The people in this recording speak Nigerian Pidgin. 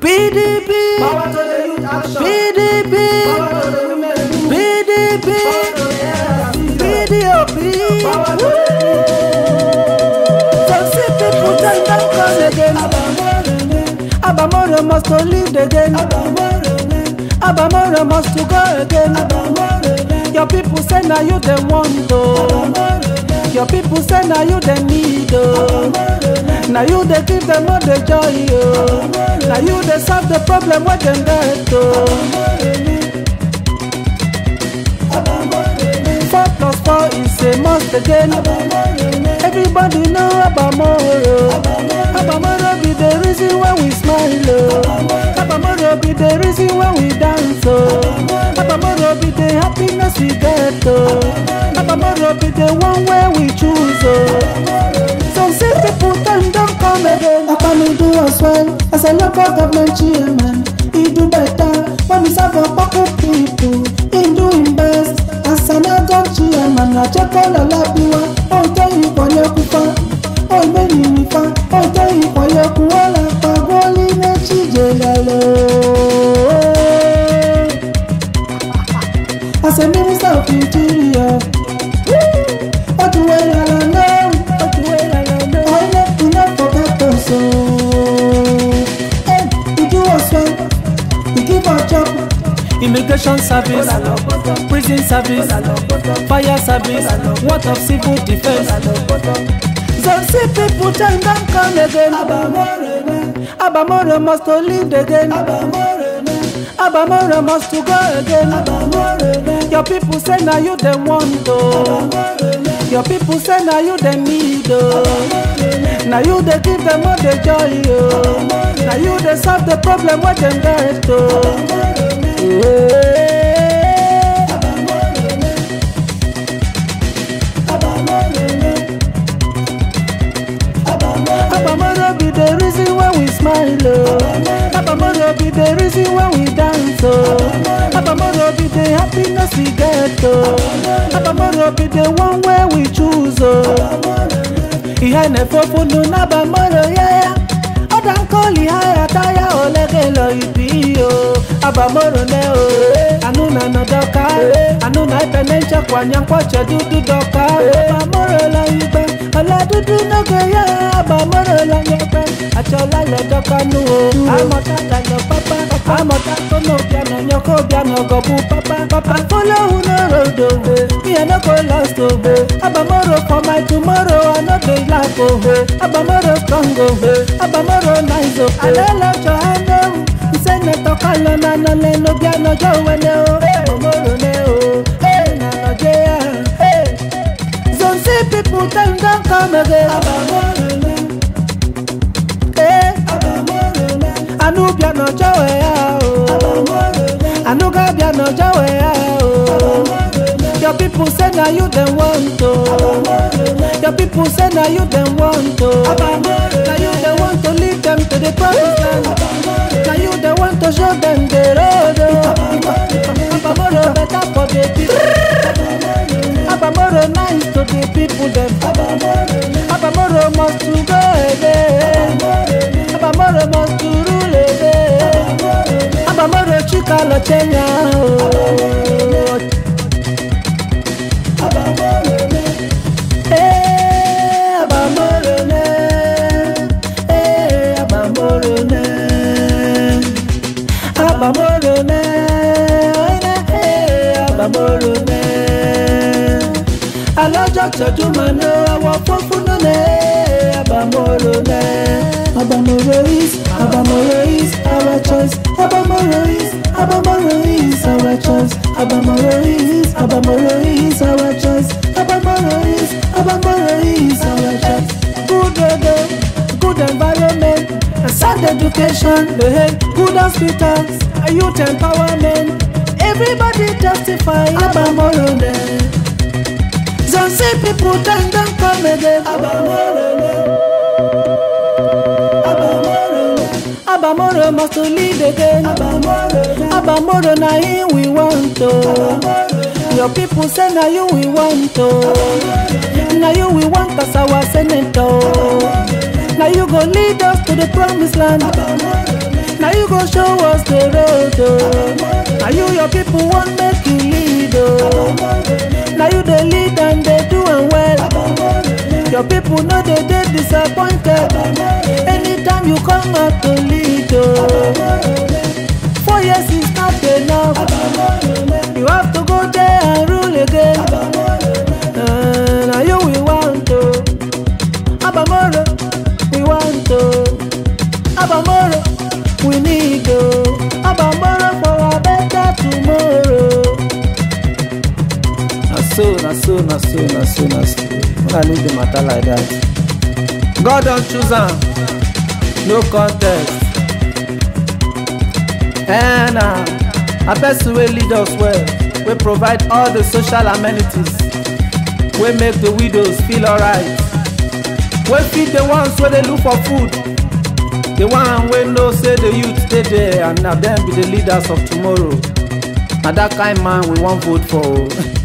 PDP, Power to the youth action. PDP, Power to the women movement. PDP, Power to the elders season. PDOP. Power to the Some see people tell them come again. Abamoro must to leave again. Abamoro must to go again. Your people say now you the want to. Your people say now you the need oh. Now you they give them all the joy oh. Now you they solve the problem what them get oh. Four plus four is a must again. Everybody know Abamoro. Abamoro be the reason why we smile. Oh. Abamoro be the reason why we dance. Oh. Abamoro be the happiness we get. Oh. Abamoro be the one where we choose. Oh. Some say people time don't come again. Abami do as well as a local government chairman. He do better when we serve our pocket people. He do him best as an adult chairman. I check all the labiwa. Oh, tell you for your kufa. Oh, baby, nifa. Oh, tell you for your kuala. Pagoli na chijelalo. As a minister of interior. Oh, do well, I know. Oh, do well, I know. I left enough for that person. Hey, you do us well. You give our job. Immigration service, prison service, fire service, what of civil defense. Some see people time don't come again. Abamoro must to leave again. Abamoro must to go again. Your people say now you the want to. Your people say now you the need oh. Now you they give them all the joy oh. Now you they solve the problem what them get oh. Yeah. Abamoro be the reason why we smile oh. Abamoro be the reason why we dance oh. Abamoro be the happiness we get oh. Abamoro be the one where we choose oh. Ihe na-efofunu n'abamoro ya ya Ọda nkoli ha ya taya olege lọ ibi o Abamoro ne o Anu na nọdọka Anu na ebe nchekwa nyankwache dudu dọka Abamoro lọ igbe Ọla dudu n'oge ya Abamoro lọ nyekpe Achọla lọ dọka nu o Amọta dalọ papa Amọta tono bianọ nyọkọ bianọ gọbu papa Papa follow no road o Me I no go lost o Abamoro for my tomorrow I no dey laugh o Abamoro strong o Abamoro nice o Alelo jọ ando Senator Kalo na no le no bianọ jọ wele o Abamoro ne o Na Nigeria Some see people time don come again Eh Anu bianọ jọ we ya o Anu ga bianọ jọ we ya o Your people say na you dem want to. Your people say na you dem want to. Na you dem want to lead them to the promised land. Na you dem want to show them the road. oh. Abamoro better for the people. Abamoro nice to the people dem. Abamoro must to go again. Abamoro must to rule again. Abamoro chika lo chenya. oh. Eh, Abamorone. Eh, Abamorone. Abamorone. Oine, eh, Abamorone. Alọ́jọ́ tọ́jú máa ná àwọ̀ funfun lónìí. Abamorone. Abamoro is, Abamoro is our choice. Abamoro is, Abamoro is our choice. Abamoro is, Abamoro is our choice. Abamoro is, Abamoro is our choice. Good weather, good environment, a sound education, eh, good hospitals, a youth empowerment. Everybody testify Abamorone. Some say people don't, don't come again. Abamorone. Abamoro must to lead again. Abamoro na him we want to. Your people say na you we want to. Na you we want as our senator. Na you go lead us to the promised land. Na you you go show us the road o na you your people wan make you lead o na you dey lead and dey do am well your people no dey dey disappointed anytime you come out to lead o four years is not enough you have to go there and rule again uh, na you we want o abamoro we want o abamoro we need o abamoro for a better tomorrow. na so na so na so na so na so una leave the matter like that god don choose am no contest eh na na person wey lead us well wey provide all the social amenities wey make the widows feel alright wey feed the ones wey dey look for food the one wey know say the youth dey there and na dem be the leaders of tomorrow na that kind man we wan vote for o.